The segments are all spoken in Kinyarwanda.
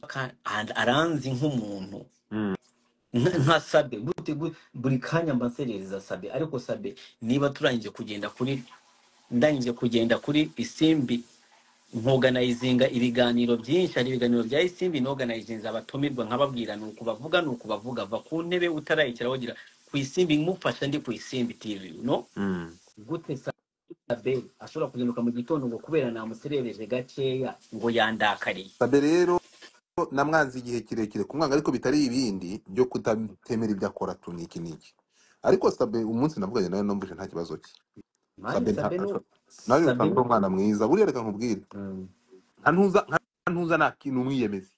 ka- and- aranzi nk'umuntu Mm. nka nka sabe gute gu- buri kanya mbaserereza sabe ariko sabe niba turangije kugenda kuri ndangije kugenda kuri isimbi nkoganizinga ibiganiro byinshi hari ibiganiro bya isimbi noganizinga abatumirwa nkababwira ni ukubavuga ni ukubavuga va ku ntebe utarayikiraho gira ku isimbi mufasha ndi ku isimbi tv no Mm. gute sabe ashobora kuzinduka mu gitondo ngo kubera namuserereje gakeya ngo yandakariye sabe rero namwanze igihe kirekire kumwanga ariko bitari ibindi byo kutatemera ibyo akora tu niki niki ariko sabe umunsi navuganye nawe numvise nta kibazo cye mani sabe nta sabe no nawe sabe usanga uri umwana mwiza buriya reka nkubwire mm, nta ntuza nta nta ntuza nta kintu umwiyemeza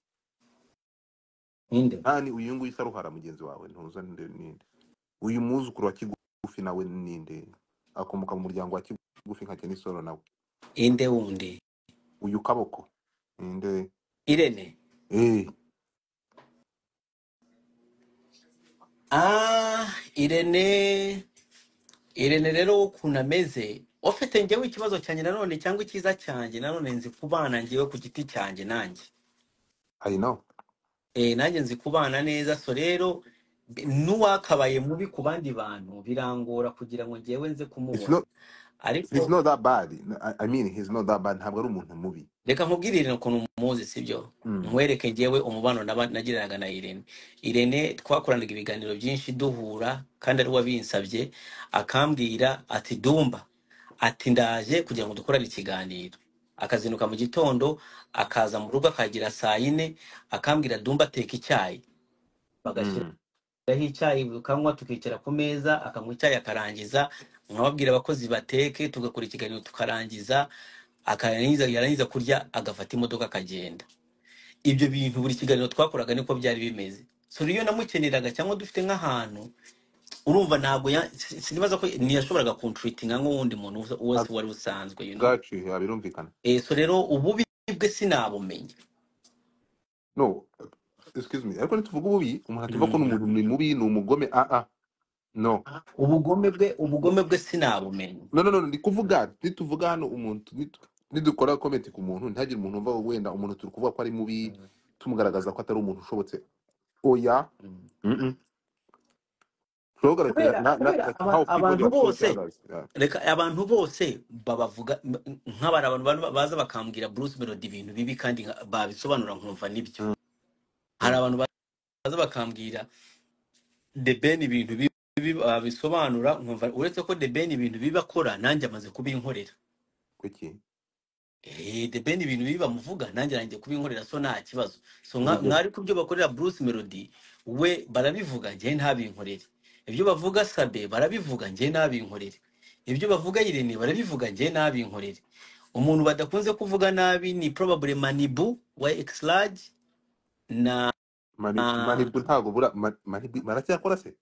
ninde ntani uyu nguyu isa ruhara mugenzi wawe ntuza nde ninde uyu mwuzukuru wa kigufi nawe ninde akomoka mu muryango wa kigufi nka kenisoro nawe inde wundi uyu kaboko ninde irene eh ah irene irene rero ukuntu ameze ufite njyewe ikibazo cyanjye nanone cyangwa icyiza cyanjye nanone nzi kubana njyewe ku giti cyanjye nanjye i know eh nanjye nzi kubana neza so rero b- n'uwakabaye mubi ku bandi bantu birangora kugira ngo njyewe nze it's kumubona not he's ariko not that bad i, I mean he's not that bad ntabwo ari umuntu mubi reka nkubwire Irene ukuntu muzi sibyo mm. nkwereke njyewe umubano naba- nagiranaga na Irene Irene twakoranaga ibiganiro byinshi duhura kandi ari we wabinsabye akambwira ati dumba ati ndaje kugira ngo dukorane ikiganiro akazinduka mu gitondo akaza mu rugo akagera saa yine akambwira dumba teka icyayi bagashyira Mm. aho icyayi bukanywa tukicara ku meza akanywa icyayi akarangiza nkababwira abakozi bateke tugakora ikiganiro tukarangiza akarangiza yarangiza kurya agafata imodoka akagenda ibyo bintu buri kiganiro twakoraga niko byari bimeze so iyo namukeneraga cyangwa dufite nk'ahantu urumva ntabwo ya- si- sinibaza ko ntiyashoboraga kunturitinga nk'uwundi muntu wese wari usanzwe you know bwacu ya birumvikana eh so rero ububi bwe sinabumenya no excuse me ariko nituvuga ububi umuntu atuvuga ko Mm. ni umuntu ni mubi ni umugome ah ah no ubugome bwe ubugome bwe sinabumenya no no no ndi kuvuga nituvuga hano umuntu nitu- nidukora comment ku muntu ntihagire umuntu wumva wenda umuntu turi kuvuga ko ari mubi Mm. tumugaragaza ko atari umuntu ushobotse oya Mm. mm -mm. tugaragaza kubera na, na, kubera like aba- how people abantu they are bose treating others yeah. reka abantu bose babavuga m- nk'abari abantu bana- baza bakambwira Bruce Melody ibintu bibi kandi nka- babisobanura nkumva nibyo Mm, hari mm, abantu baza bakambwira The Ben ibintu bibi babisobanura nkumva uretse ko The Ben ibintu bibi akora nanjye amaze kubinkorera kuki eh The Ben ibintu bibi bamuvuga nanjye nanjye kubinkorera so nta kibazo so nka- urugero mwari ku byo bakorera Bruce Melody we barabivuga njye ntabinkorere ibyo bavuga Sabe barabivuga njye ntabinkorere ibyo bavuga Irene barabivuga njye ntabinkorere umuntu badakunze kuvuga nabi ni probable Manibu wa X large na mani mani ntago bura mani baracyakora se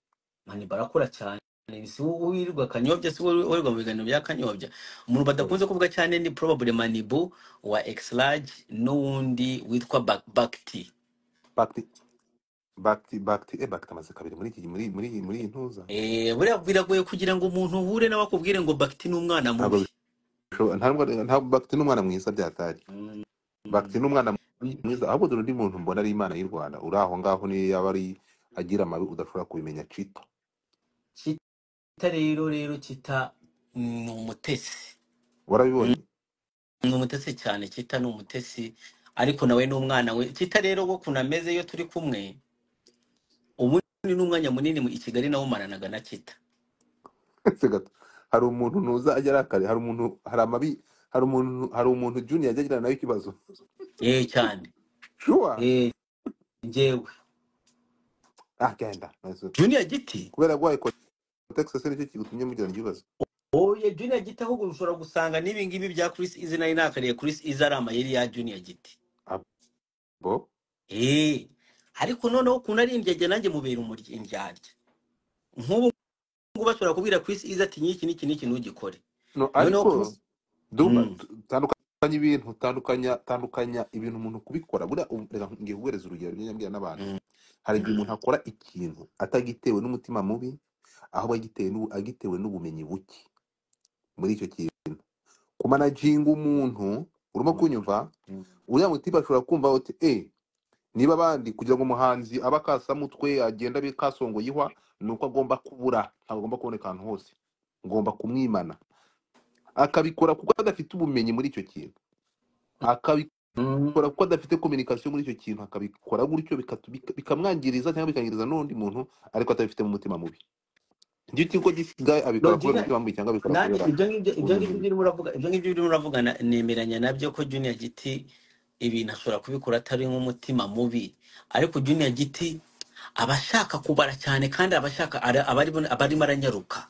mani barakora cyane si wowe wirirwa kanyobya si wowe wirirwa mu biganiro bya kanyobya umuntu Mm. badakunze kuvuga cyane ni probable manibu wa exlarge n'uwundi witwa Bak- bakti bakti bakti bakti eh bakti amaze kabiri muri iki muri muri muri iyi ntuza Eh, buriya biragoye kugira ngo umuntu uhure nawe akubwire ngo bakti ni umwana ntabwo mubi bishoboka ntabwo ntabwo bakti n'umwana mwiza byatari Mm, bakti n'umwana mm. mwiza ahubwo dore undi muntu mbona ari imana y'u Rwanda uri aho ngaho niyo yaba ari agira amabi udashobora kubimenya cito kita rero rero kita ni umutesi Mm, warabibonye ni umutesi cyane kita ni umutesi ariko nawe ni umwana we kita rero wo kuntu ameze iyo turi kumwe ubu ni n'umwanya munini mu- i kigali nawumaranaga na kita Se gato hari umuntu ntuza ajya arakare hari umuntu hari amabi hari umuntu hari umuntu junior ajya agirana nawe ikibazo Eh cyane sure Eh, njyewe ah genda Nice. junior giti kubera guhaye kotegisi se nicyo kigutumye mugirana ikibazo oye junior giti ahubwo ushobora gusanga n'ibi ngibi bya chris izi nayo nakariye chris izi ari amayeri ya junior giti abo Eh, ariko noneho ukuntu ari indyarya nanjye mubera umurya indyarya nk'ubu ngubu bashobora kubwira chris izi ati n'iki n'iki n'iki ntugikore no noneho ariko chris duba mm, tandukanya ibintu tandukanya tandukanya ibintu umuntu kubikora buriya um- reka ngiye kuguhereza urugero rwiza mbwira n'abantu mm, hari igihe umuntu akora ikintu atagitewe n'umutima mubi ahubwo agitewe n'ubu- agitewe n'ubumenyi buke muri icyo kintu kumanaginga umuntu urimo mm, kunyumva mm, uriya mutipe ashobora kumva uti eee niba abandi kugira ngo umuhanzi abe akasamutwe agenda abe kasongoyihwa ni uko agomba kubura ntabwo agomba kuboneka ahantu hose ngomba kumwimana akabikora kuko adafite ubumenyi muri icyo kintu akabikora Mm. kuko adafite kominikasiyo muri icyo kintu akabikora gutyo bikatu- bika- bikamwangiriza cyangwa bikangiriza n'undi muntu ariko atabifite mu mutima mubi nicyo kigo gisigaye abikora kubera Logica, umutima mubi cyangwa abikora nanjye kubera ibyo ngibyo ibyo ngibyo ubujiji urimo uravuga ibyo ngibyo urimo uravuga na- nemeranya nabyo ko Junior Giti ibintu ashobora kubikora atari nk'umutima mubi ariko Junior Giti aba ashaka kubara cyane kandi aba ashaka ara- aba arimo aba arimo aranyaruka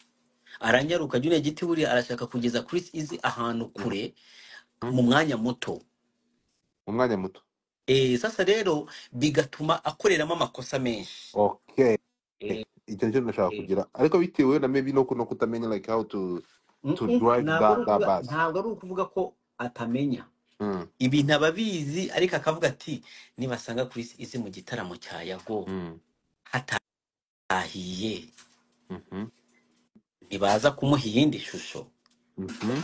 aranyaruka Junior Giti buriya arashaka kugeza Chris Easy ahantu kure Mhm. mu mwanya muto mu mwanya muto Eh, sasa rero bigatuma akoreramo amakosa menshi okay Eh, icyo nicyo nashaka eh. kugira ariko bitewe na maybe no ku- no kutamenya like how to Mm, to mm, drive ntabwo ari that that ukuvuga bus ntabwo ari ukuvuga ko atamenya mm. ibintu aba abizi ariko akavuga ati nibasanga kuri izi mu gitaramo cya yago Mm. hatahiye Mhm. ntibaza kumuha iyindi shusho Mhm.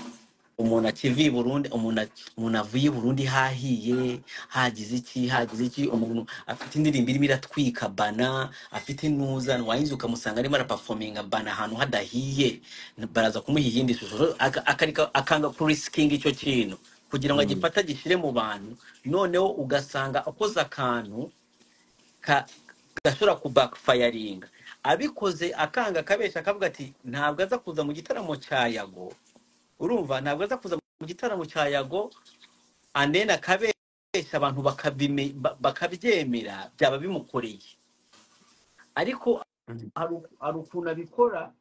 umuntu akiviye i burundi umuntu ak- umuntu avuye i burundi hahiye hagize iki hagize iki umuntu afite indirimbo irimo iratwika bana afite intuzan wayinzi ukamusanga arimo arapafominga bana ahantu hadahiye baraza kumuha iyindi shusho rero aka- akareka- akanga kurisikinga icyo kintu kugira ngo Mm. agifate agishyire mu bantu noneho ugasanga akoze akantu ka- gashobora kubackfiringa abikoze akanga akabesha akavuga ati ntabwo aza kuza mu gitaramo cya yago urumva ntabwo aza kuza mu gitaramo cya yago andeni akabesha abantu bakabime- ba- bakabyemera byaba bimukoreye ariko Mhm. hari u- hari ukuntu abikora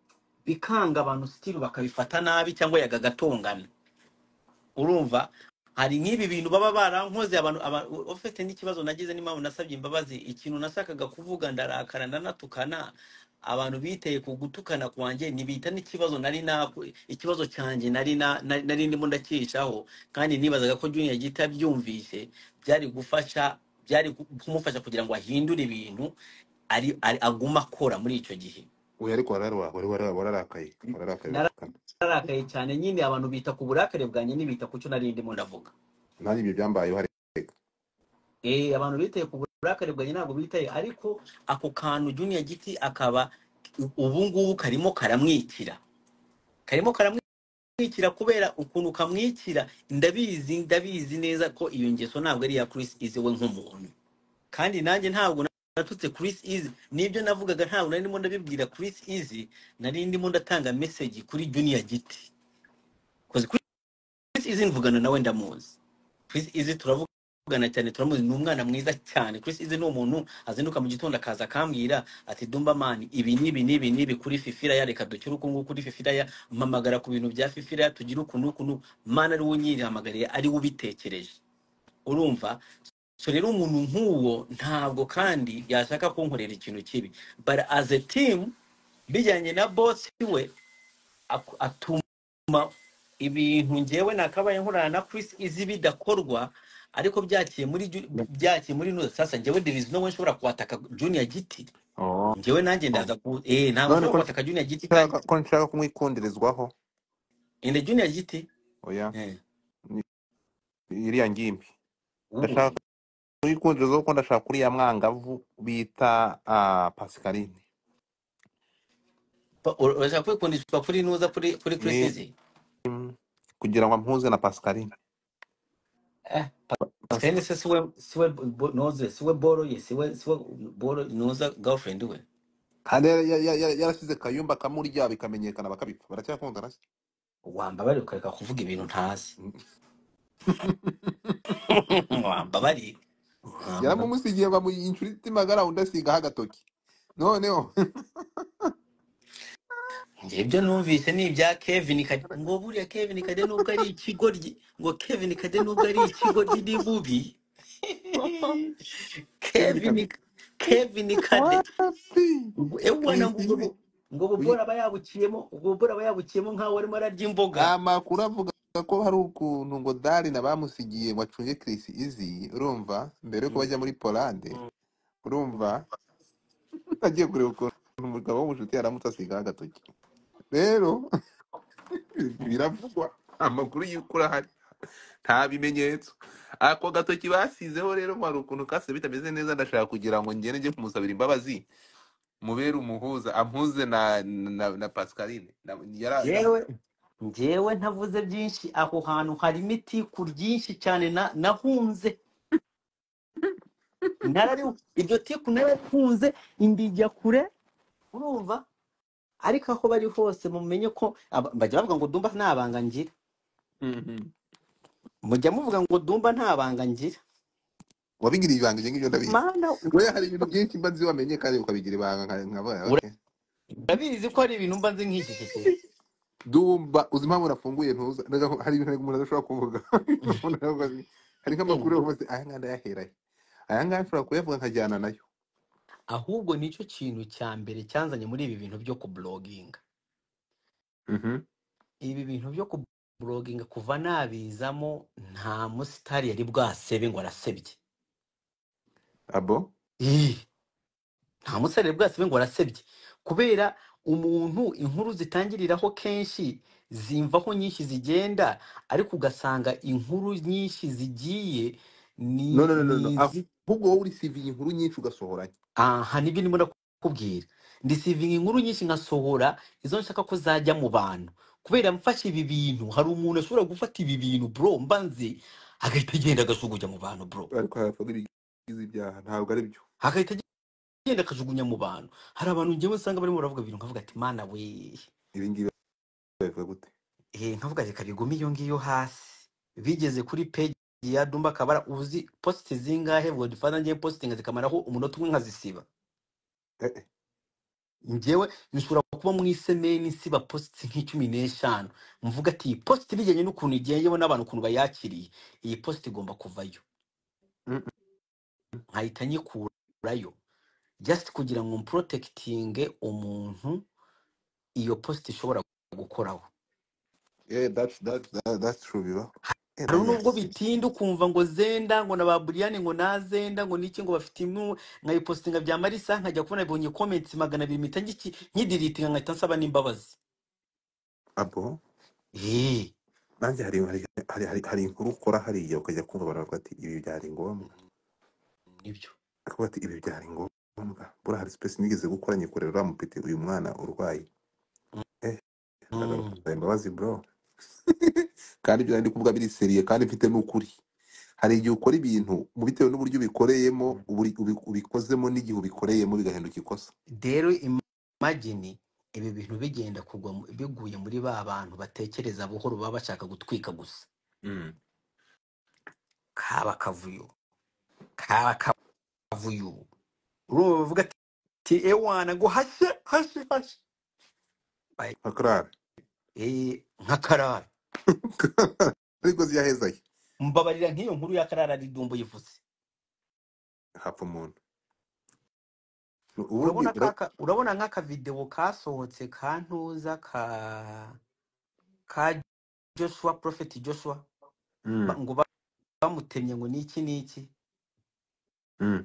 bikanga abantu sitiri bakabifata nabi cyangwa yaga agatongana urumva hari nk'ibi bintu baba barankoze abantu aba- ufite n'ikibazo nagize n'impamvu nasabye imbabazi ikintu nashakaga kuvuga ndarakara ndanatukana abantu biteye ku gutukana kwanjye ntibita n'ikibazo nari naku ikibazo cyanjye nari na- na- nari ndimo ndakicaho kandi nibazaga ko Junior Gita abyumvise byari gufasha byari ku- kumufasha kugira ngo ahindure ibintu ari ari- aguma akora muri icyo gihe oya ariko wararwa wari wara- wararakaye wararakaye biratukana nararakaye cyane nyine abantu bita ku burakare bwanjye n'ibita ku cyo nari ndimo ndavuga nanjye ibyo byambayeho ariko Eh, abantu bitaye ku burakari bwanjye ntabwo bitaye ariko ako kantu Junior Giti akaba ubu ngubu karimo karamwikira karimo karamwikira kubera ukuntu kamwikira ndabizi ndabizi neza ko iyo ngeso ntabwo ari iya Chris Easy we nk'umuntu kandi nanjye ntabwo natutse Chris Easy nibyo navugaga ntabwo nari ndimo ndabibwira Chris Easy nari ndimo ndatanga message kuri Junior Giti Cause Chris Easy mvugana nawe ndamuzi Chris Easy turavugana cyane turamuzi ni umwana mwiza cyane Chris Easy ni umuntu azinduka mu gitondo akaza akambwira ati Dumba man ibi nibi nibi nibi kuri fifiraya reka dukire uku nguku kuri fifiraya mpamagara ku bintu bya fifiraya tugire uku n'uku n'uku mana ari we unyirihamagariye ari we ubitekereje urumva so rero umuntu nk'uwo ntabwo kandi yashaka kunkorera ikintu kibi but as a team bijyanye na boss we ak- atuma ibintu ngewe nakabaye nkorana na Chris izi bidakorwa ariko byakiye muri Ju- byakiye muri nuza sasa ngewe there is no way nshobora kuwataka Junior Giti oh. ngewe nanjye ndaza ku eh ntabwo none nshobora ko kuwataka Junior Giti kandi nshaka ko nshaka kumwikundirezwaho ende Junior Giti oya eh ni- iriya ngimbi ubu ndashaka kumwikundirezwaho kuko ndashaka uriya mwangavu bita ah, Pascaline pa- ur- urashaka kwikundishwa kuri nuza kuri kuri Chris ni izi kugira ngo ampuze na Pascaline eh Pas- Pascal se siwe siwe bo- noze siwe boro ye siwe siwe boro nuza girlfriend we kandi yara- yara- yara- yarasize kayumba kamurya bikamenyekana bakabipfa baracyakundana se wambabare ukareka kuvuga ibintu ntazi Mm. wambabare wambabare yaramumusigiye bamuha inshuti magara undi asigaho agatoki noneho Njye ibyo numvise ni ibya Kevin Kade ngo buriya Kevin Kade nubwo ari ikigoryi ngo Kevin Kade nubwo ari ikigoryi ni mubi kevin Kevin kade Kevin Kade wapi Ubwo- ewe wana ngo ubwo wizime bu- ngo uyu bubora aba yabukiyemo ubwo bubora aba yabukiyemo nk'aho arimo ararya imboga amakuru avuga ko hari ukuntu ngo dari na bamusigiye ngo acunge Chris Easy urumva mbere yuko Mm, bajya muri Polande mm. urumva agiye kureba ukuntu umugabo w'umushuti yaramutse asigaho agatoki rero biravugwa amakuru y'ukuri ahari nta bimenyetso ako gatoki basizeho rero ngo hari ukuntu kase bitameze neza ndashaka kugira ngo ngende njye kumusabira imbabazi mubere umuhuza ampuze na na, na pascaline na, yara, na, Jewe njyewe ntavuze byinshi aho hantu harimo itiku ryinshi cyane na- nahunze narari iryo tiku nararikunze indijya kure urumva ariko aho bari hose mumenye ko aba- bajya bavuga ngo dumba nta banga ngira Mhm. mujya muvuga ngo dumba nta banga ngira wabigiriye ibanga ibyo ngibyo ndabizi mana u- we hari ibintu byinshi mba nzi wamenye kandi ukabigira ibanga nka- nkaba ura- okay. urabizi ko hari ibintu mba nzi nk'igishishiro dumba uzi impamvu nafunguye ntuza ndaga ko hari ibintu umuntu adashobora kuvuga Umuntu aravuga ati, hari nk'amakuru yavuze aya ngaya ndayaheraye aya ngaya nshobora kuyavuga nkajyana nayo ahubwo nicyo kintu cya mbere cyanzanye muri ibi bintu byo kubuloginga Mhm. ibi bintu byo kubuloginga kuva nabizamo nta musitari yari bwasebe ngo arasebye abo Ih, nta musitari yari bwasebe ngo arasebye kubera umuntu inkuru zitangiriraho kenshi zimvaho nyinshi zigenda ariko ugasanga inkuru nyinshi zigiye ni no no no no ni no izi ahubwo wowe urisiviye inkuru nyinshi ugasohoranya aha nibyo ndimo ndakubwira ndisivinga inkuru nyinshi nkasohora izo nshaka ko zajya mu bantu kubera mfashe ibi bintu hari umuntu ashobora gufata ibi bintu bro mba nzi agahita agenda agajugunya mu bantu bro ariko haravuga ibigize ibyaha ntabwo ari byo agahita agenda akajugunya mu bantu hari abantu ngewe usanga barimo baravuga ibintu nkavuga ati mana we ibi ngibi babivuga gute eh nkavuga reka bigume iyo ngiyo hasi bigeze kuri peji ya dumba kabara uzi posite zingahe godfather ngiye positinga zikamaraho umunota umwe nkazisiba Eh, eh. njyewe nshobora kuba mu isemeni siba positi nk'icumi n'eshanu mvuga ati iyi positi bijyanye n'ukuntu igenyewe n'abantu ukuntu bayakiriye iyi positi igomba kuvayo Mm, mm. nkahita nyikurayo just kugira ngo mporotekitinge umuntu iyo positi ishobora gukoraho yeah that's that's that, that's true biba eh hari man nubwo bitinda ukumva ngo zenda ngo na ba buriyani ngo nazenda ngo niki ngo bafite imwe nkayipositinga bya marisa nkajya kubona ibonye komenti magana abiri mpita ngiki- nkidiritinga nkahita nsaba n'imbabazi abo eee nanjye hari hari hari hari hari inkuru ukora hariya ukajya kumva abantu bavuga ati ibi byari ngombwa nibyo akavuga ati ibi byari ngombwa buriya hari sipesi nigeze gukora nyikorera uriya mupeti uyu mwana urwaye eh ndaga Mm. imbabazi bro kandi ibyo nari kuvuga biri seriye kandi mfite n'ukuri hari igihe ukora ibintu mu bitewe n'uburyo ubikoreyemo uburi- ubi- ubikozemo n'igihe ubikoreyemo bigahinduka ikosa rero imagine ibi bintu bigenda kugwa mu- biguye muri ba bantu batekereza buhoro baba bashaka gutwika gusa Mm. kaba akavuyo kaba akavuyo urumva bavuga ati ati ewana ngo hashe hashe hashe Ay, nka karara eh, nka karara ariko ziyahezaye mbabarira nk'iyo nkuru ya karara ari dumbo yivuze hapfa umuntu ubundi urabona ura- kaka urabona nk'akavidewo kasohotse ka ntuza ka ka joshua prophet joshua ba- Mm, ngo ba- bamutemye ngo niki niki mm.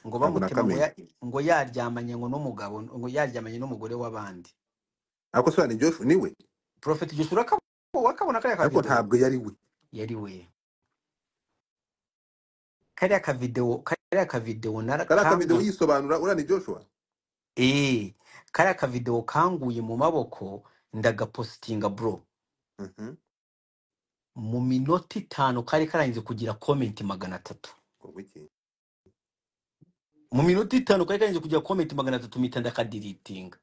ngo ntabwo bamutemye ngo nakamenye ya, ngo yaryamanye ngo n'umugabo ngo yaryamanye n'umugore w'abandi ariko sura ni Joshua niwe prophet Joshua urakabo wakabona kariya ariko kavidewo ntabwo yari we yari we kariya kavidewo kariya kavidewo nara- kariya akavidewo kangu yisobanura uriya ni Joshua eh kariya kavidewo kanguye mu maboko ndagapositinga bro Mhm. mu minota itanu kari karangize kugira comment magana atatu ubwo iki mu minota itanu kari karangize kugira comment magana atatu mpita ndakadiritinga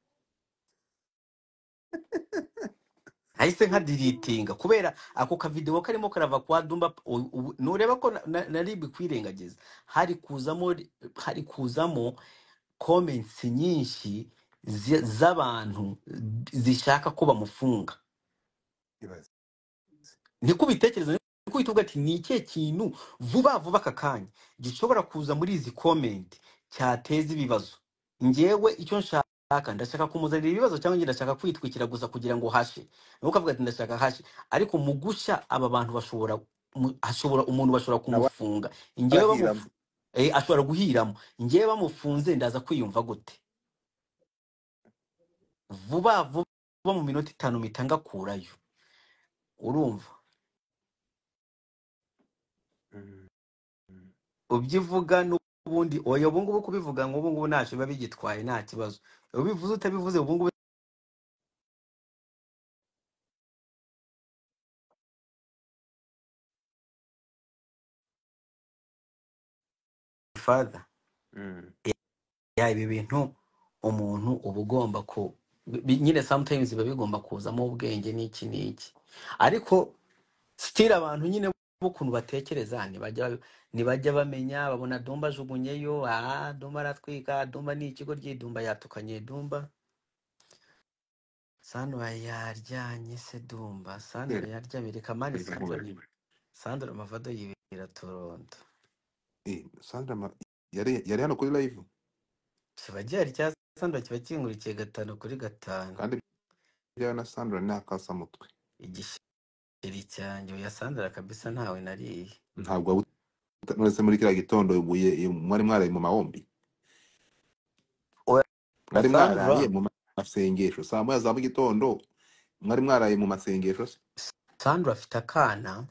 nahise nkadiritinga kubera ako kavidewo karimo karava kwa dumba u- u- nureba ko na- na- nari bikwirengagiza hari kuzamo hari kuzamo comments nyinshi zi- z'abantu zishaka ko bamufunga ibaze niko ubitekereza niko uhita uvuga ati ni ikihe kintu vuba vuba aka kanya gishobora kuza muri izi comment cyateza ibibazo njyewe icyo nshaka ndashaka kumuzanira ibibazo cyangwa njye ndashaka kwitwikira gusa kugira ngo hashe nuko ukavuga ati ndashaka hashe ariko mu gushya aba bantu bashobora mu- hashobora umuntu bashobora nawe kumufunga njyewe arahiramo bamufu eh, ashobora guhiramo njyewe bamufunze ndaza kwiyumva gute vuba vuba mu minota itanu mpita ngakurayo urumva ubyivuga n'ubundi oya ubu ngubu kubivuga ngo ubu ngubu ntacyo biba bigitwaye nta kibazo ubivuze utabivuze ubu ngubu fada ya ibi bintu umuntu uba ugomba ku bi- bi- nyine sometimes biba bigomba kuzamo ubwenge n'iki n'iki ariko sitira abantu nyine b'ukuntu batekereza ntibajya ntibajya bamenya babona dumba ajugunyeyo aha dumba aratwika dumba ni ikigo ry'idumba yatukanye dumba sandura yaryanye se dumba sandura yaryamye reka mani sandura sandura amavado yibera toronto sandra ma- yari yari hano kuri live kiba gihari cya sandura kiba kingurikiye gatanu kuri gatanu kandi byawe na sandra ni akasamutwe igisheri cyanjye oya sandura kabisa ntawe nariye ntabwo wabu- nonese muri kiriya gitondo muye- mwari mwaraye mu mahombi oya mwari sandura mwaraye mu masengesho saa moya za mu gitondo mwari mwaraye mu masengesho se sandura afite akana